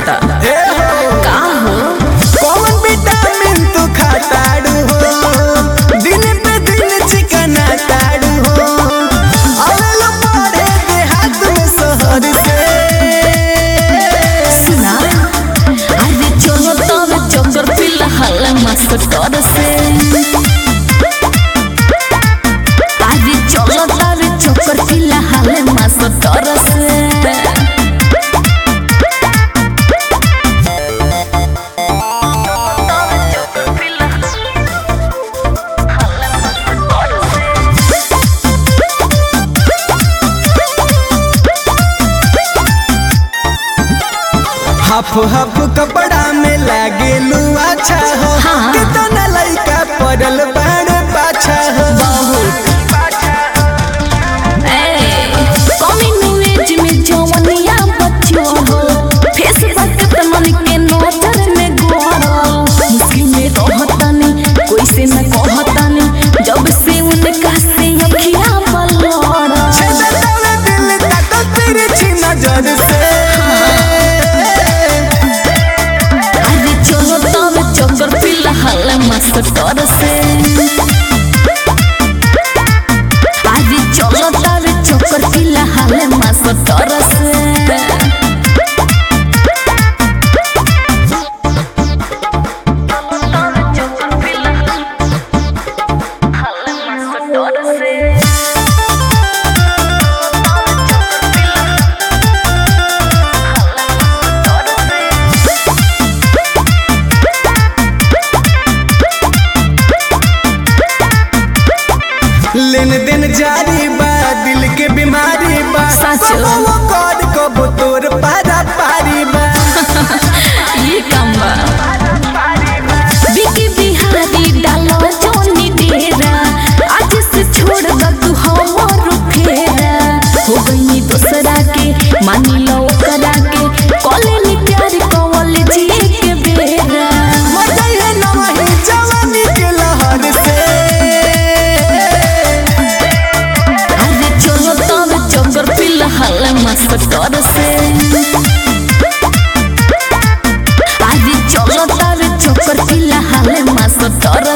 होता ए हो का हो कौन विटामिन तू खाताड़ू हो दिन पे दिन चिकना ताड़ू हो अवेलो पड़े देहात में शहर से सुना अरे चलो तब चक्कर फिलहाल मास्टर से अरे चलो तब चक्कर फिलहाल मास्टर से हाफ हाफ कपड़ा में लागे लू अच्छा हो हाँ। कितना लइका पड़ल बाड़ पाछा हो बहुत कम्युनिटी में जवनिया बच्चों हो फेसबुक पे मन के नजर में गोरो मुस्लिम में रहतानी कोई से न कहतानी जब से उनका से अखियां पलड़ा छेदतावे दिल ताको तिरछी नजर से अरे चलो तब चक्कर फिलहाल मास्टर से अरे चलो तब चक्कर फिलहाल मास्टर से लेन देन जारी बा दिल के बीमारी बा सच। कबो वो कौन कबो तोर पारा पारी बा ये काम बा बिकी बिहारी डालो जोनी डेरा आज से छोड़ द तू हमर फेरा हो गई दूसरा के मानी लो करा के कॉलेज प्यार कॉलेज के बेरा मजाई है नवही जवानी के लहर से अरे चलो तब चक्कर फिलहाल मास्टर से अरे चलो तब चक्कर फिलहाल मास्टर